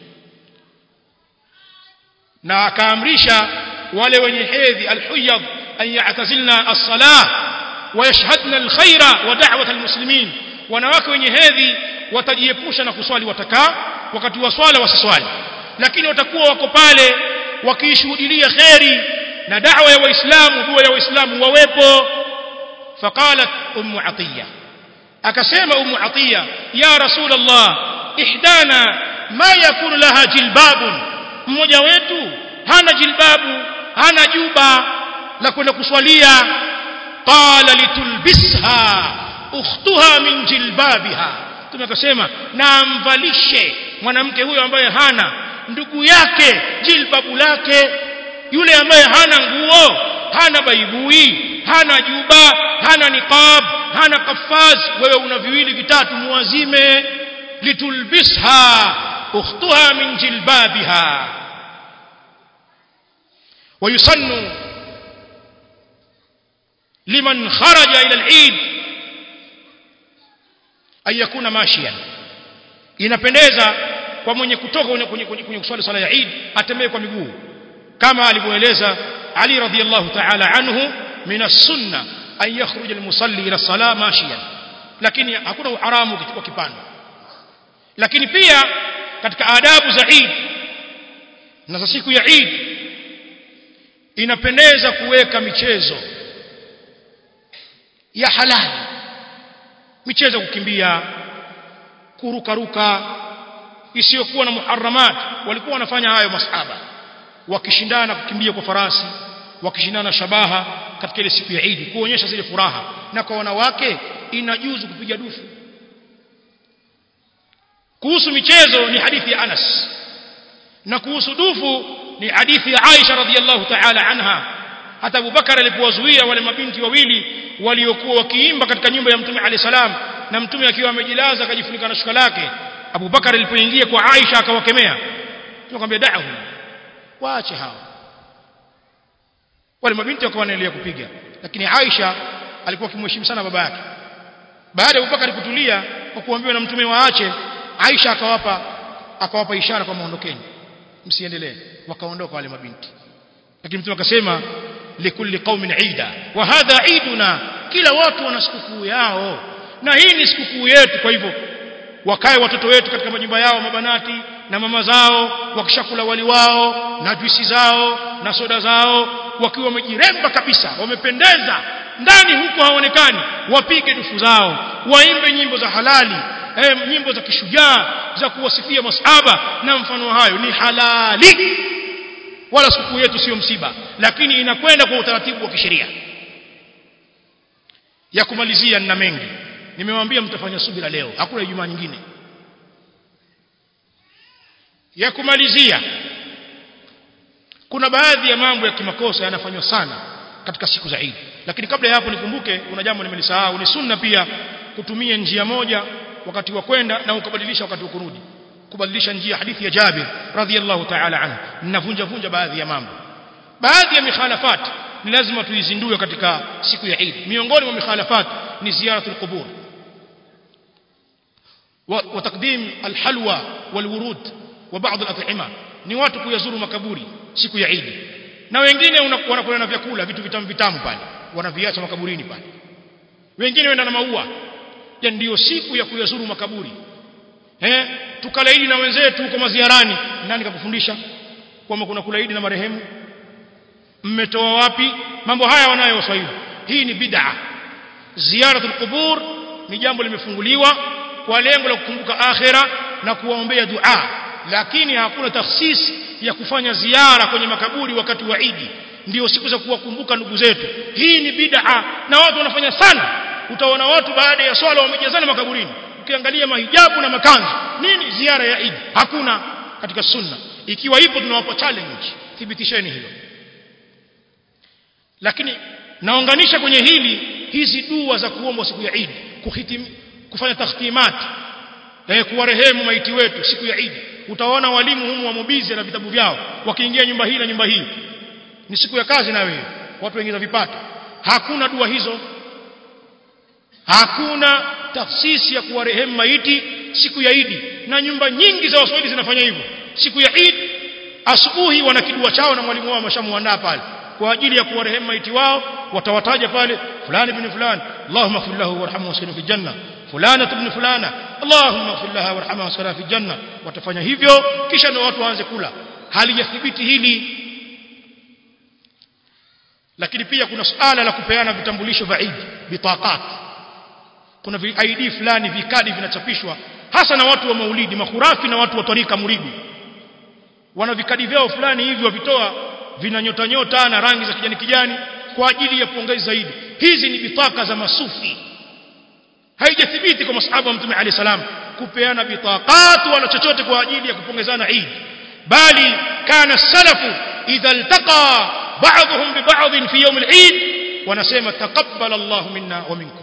na akaamrisha wale wenye hedhi alhuyad an ya'tazilna as-salah wa yashhadna al-khaira wa da'wat al-muslimin wanawake wenye hedhi watajiepusha na kuswali watakaa wakati wa swala wasiswali lakini watakuwa wako pale wakiishuhudia khairi na da'wa ya waislamu dua ya waislamu wawepo faqalat ummu atiya akasema ummu atiya ya rasul allah ihdana ma yakunu laha jilbabun mmoja wetu hana jilbabu hana juba la kwenda kuswalia qala litulbisha ukhtuha min jilbabiha tumekasema na amvalishe mwanamke huyo ambaye hana ndugu yake jilbabu lake yule ambaye hana nguo hana baibui hana juba hana niqab hana kafaz wewe una viwili vitatu muazime litulbisha ukhtuha min jilbabiha ويسن لمن خرج إلى العيد أن يكون ماشيا inapendeza kwa mwenye kutoka kwenye, kwenye, kwenye, kwenye kuswali sala ya Eid atembee kwa miguu kama alivyoeleza Ali radhiyallahu ta'ala anhu min as-sunna an yakhruja al-musalli ila as-salah mashiyan lakini hakuna uharamu kuchukua kipando lakini pia katika adabu za Eid na za siku ya Eid inapendeza kuweka michezo ya halali michezo kukimbia kurukaruka isiyokuwa na muharramat walikuwa wanafanya hayo masahaba wakishindana kukimbia kwa farasi wakishindana shabaha katika ile siku ya Eid kuonyesha zile furaha na kwa wanawake inajuzu kupiga dufu kuhusu michezo ni hadithi ya Anas na kuhusu dufu ni hadithi ya Aisha radhiallahu ta'ala anha hata Abu Bakar alipowazuia wale mabinti wawili waliokuwa wakiimba katika nyumba ya Mtume alayhi salam na Mtume akiwa amejilaza akajifunika na shuka lake Abu Bakar alipoingia kwa Aisha akawakemea tunakwambia da'ahu waache hao wale mabinti wakawa wanaendelea kupiga lakini Aisha alikuwa akimheshimu sana baba yake baada ya Abu Bakar kutulia kwa kuambiwa na Mtume waache Aisha akawapa akawapa ishara kwa maondokeni msiendelee wakaondoka wale mabinti lakini mtume akasema likulli qaumin ida wa hadha iduna kila watu wana sikukuu yao na hii ni sikukuu yetu kwa hivyo wakae watoto wetu katika majumba yao mabanati na mama zao wakishakula wali wao na juisi zao na soda zao wakiwa wamejiremba kabisa wamependeza ndani huko haonekani wapige dufu zao waimbe nyimbo za halali eh, nyimbo za kishujaa za kuwasifia masahaba na mfano hayo ni halali wala siku yetu sio msiba lakini inakwenda kwa utaratibu wa kisheria ya kumalizia na mengi nimewaambia mtafanya subira leo hakuna ijumaa nyingine ya kumalizia kuna baadhi ya mambo ya kimakosa yanafanywa sana katika siku za Eid lakini kabla ya hapo nikumbuke kuna jambo nimelisahau ni sunna pia kutumia njia moja wakati wa kwenda na ukabadilisha wakati wa kurudi kubadilisha njia hadithi ya Jabir radhiyallahu ta'ala anhu ninavunja vunja baadhi ya mambo baadhi ya mikhalafat ni lazima tuizindue katika siku ya Eid miongoni mwa mikhalafat ni ziyaratul qubur wa taqdim alhalwa walwurud wa baadhi al-at'ima ni watu kuyazuru makaburi siku ya Eid na wengine wanakula na vyakula vitu vitamu vitamu pale wanaviacha makaburini pale wengine wenda na maua ya ndiyo siku ya kuyazuru makaburi eh tukalaidi na wenzetu huko maziarani nani kakufundisha kwamba kuna kulaidi na marehemu mmetoa wapi mambo haya wanayo waswahili hii ni bid'a ziyaratul qubur ni jambo limefunguliwa kwa lengo la kukumbuka akhira na kuwaombea dua lakini hakuna takhsis ya kufanya ziara kwenye makaburi wakati wa Idi ndio siku za kuwakumbuka ndugu zetu hii ni bid'a na watu wanafanya sana utaona watu baada ya swala wamejazana makaburini ukiangalia mahijabu na makanzu nini ziara ya Idi hakuna katika sunna ikiwa ipo tunawapa challenge thibitisheni hilo lakini naunganisha kwenye hili hizi dua za kuomba siku ya Eid kuhitim kufanya takhtimat eh kuwarehemu maiti wetu siku ya Eid utaona walimu humu wa mobizi na vitabu vyao wakiingia nyumba hii na nyumba hii ni siku ya kazi na wewe watu wengine vipato hakuna dua hizo hakuna tafsisi ya kuwarehemu maiti siku ya Eid na nyumba nyingi za Waswahili zinafanya hivyo siku ya Eid asubuhi wana kidua chao na mwalimu wao ameshamuandaa pale kwa ajili ya kuwarehemu maiti wao watawataja pale fulani ibn fulani Allahumma ighfir lahu warhamhu waskinu fi janna fulana ibn fulana Allahumma ighfir laha warhamha waskinu fi janna watafanya hivyo kisha ndio watu waanze kula halijathibiti hili lakini pia kuna suala la kupeana vitambulisho vya Eid bitaqat kuna vi ID fulani vikadi vinachapishwa hasa na watu wa maulidi makhurafi na watu wa tarika muridi wana vikadi vyao fulani hivi wavitoa vina nyota nyota na rangi za kijani kijani kwa ajili ya pongezi zaidi hizi ni bitaka za masufi haijathibiti kwa masahaba wa mtume alayhi salam kupeana bitaqat wala chochote kwa ajili ya kupongezana Eid bali kana salafu idha iltaqa ba'dhum bi ba'd fi yawm al-Eid wanasema taqabbal Allah minna wa minkum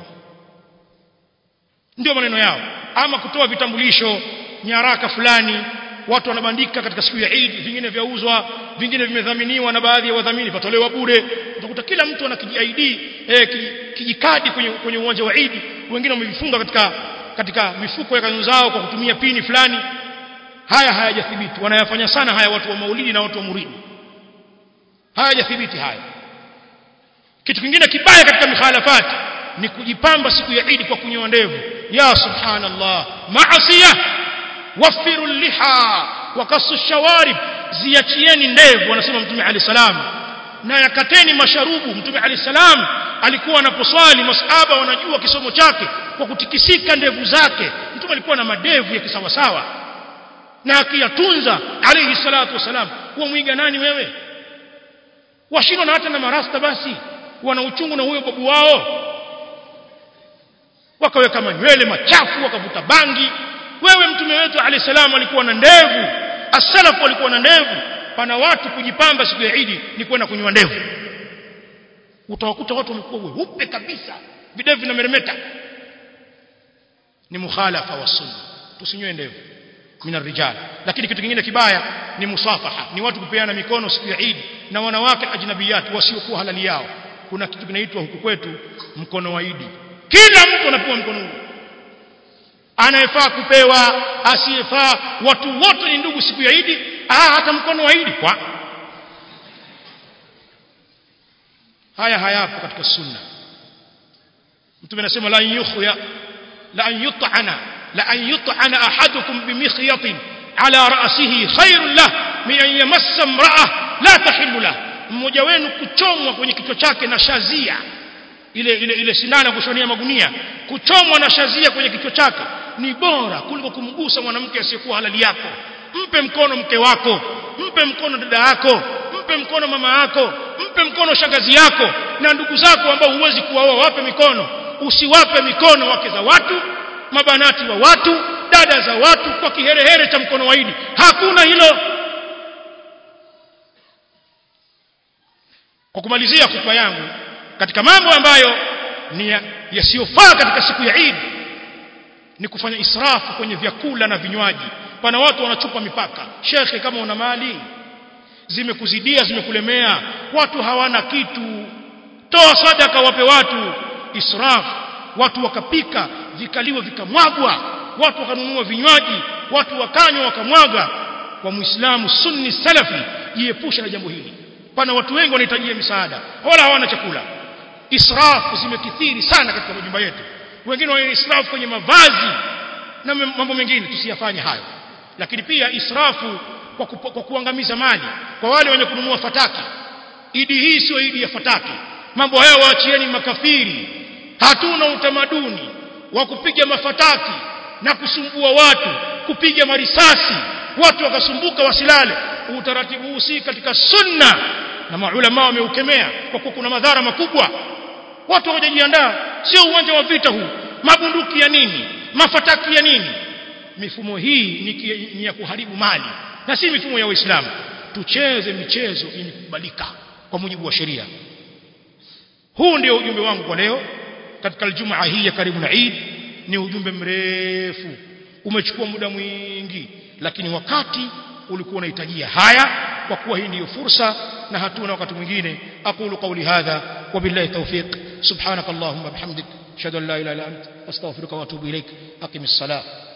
ndio maneno yao ama kutoa vitambulisho nyaraka fulani watu wanabandika katika siku ya Eid vingine vyauzwa vingine vimedhaminiwa na baadhi ya wadhamini patolewa bure utakuta kila mtu ana kiji eh, kijikadi kwenye kwenye uwanja wa Eid wengine wamevifunga katika katika mifuko ya kanzu zao kwa kutumia pini fulani haya hayajathibiti wanayafanya sana haya watu wa maulidi na watu wa muridi hayajathibiti haya kitu kingine kibaya katika mikhalafati ni kujipamba siku ya Eid kwa kunyoa ndevu ya subhanallah maasiya wafiru liha wakasu shawarib ziachieni ndevu wanasema mtume ali salam na yakateni masharubu mtume ali salam alikuwa anaposwali masahaba wanajua kisomo chake kwa kutikisika ndevu zake mtume alikuwa na madevu ya kisawasawa na akiyatunza alayhi salatu wasalam mwiga nani wewe washindwa na hata na marasta basi wana uchungu na huyo babu wao wakaweka manywele machafu wakavuta bangi wewe mtume wetu alayhi salam alikuwa na ndevu as-salaf walikuwa na ndevu pana watu kujipamba siku ya Eid ni kwenda kunywa ndevu utawakuta watu wamekuwa weupe kabisa videvu vinameremeta ni mukhalafa wa sunna tusinywe ndevu min rijal lakini kitu kingine kibaya ni musafaha ni watu kupeana mikono siku ya Eid na wanawake ajnabiyat wasiokuwa halali yao kuna kitu kinaitwa huku kwetu mkono wa Eid kila mtu anapewa mkono huu anayefaa kupewa asiyefaa watu wote ni ndugu siku ya Eid ah hata mkono wa Eid kwa haya hayapo katika sunna mtume anasema la yukhya la an yut'ana la an yut'ana ahadukum bimikhyatin ala ra'sihi khairun lah min an yamassa imra'ah la tahillu lah mmoja wenu kuchomwa kwenye kichwa chake na shazia ile ile ile sindano kushonia magunia kuchomwa na shazia kwenye kichwa chake ni bora kuliko kumgusa mwanamke asiyekuwa halali yako mpe mkono mke wako mpe mkono dada yako mpe mkono mama yako mpe mkono shangazi yako na ndugu zako ambao huwezi kuwaoa wape mikono usiwape mikono wake za watu mabanati wa watu dada za watu kwa kiherehere cha mkono wa Idi hakuna hilo kwa kumalizia kutuba yangu katika mambo ambayo ni yasiyofaa katika siku ya Eid ni kufanya israfu kwenye vyakula na vinywaji pana watu wanachupa mipaka shekhe kama una mali zimekuzidia zimekulemea watu hawana kitu toa sadaka wape watu israf watu wakapika vikaliwa vikamwagwa watu wakanunua vinywaji watu wakanywa wakamwaga kwa muislamu sunni salafi jiepusha na jambo hili pana watu wengi wanahitajia misaada wala hawana chakula israfu zimekithiri sana katika majumba yetu wengine wana israfu kwenye mavazi na mambo mengine tusiyafanye hayo lakini pia israfu kwa, ku, kwa kuangamiza mali kwa wale wenye kununua fataki idi hii sio idi ya fataki mambo hayo waachieni makafiri hatuna utamaduni wa kupiga mafataki na kusumbua watu kupiga marisasi watu wakasumbuka wasilale utaratibu huu si katika sunna na maulama wameukemea kwa kuwa kuna madhara makubwa watu hawajajiandaa sio uwanja wa vita huu mabunduki ya nini mafataki ya nini mifumo hii ni, ni ya kuharibu mali na si mifumo ya Uislamu tucheze michezo yenye kukubalika kwa mujibu wa sheria huu ndio ujumbe wangu kwa leo katika aljumaa hii ya karibu na Eid ni ujumbe mrefu umechukua muda mwingi lakini wakati ulikuwa unahitajia haya kwa kuwa hii ndiyo fursa na hatuna wakati mwingine aqulu qawli hadha wabillahi tawfiq subhanakallahumma bihamdik ashhadu an la ilaha illa anta astaghfiruka wa atubu ilaik aqimis salat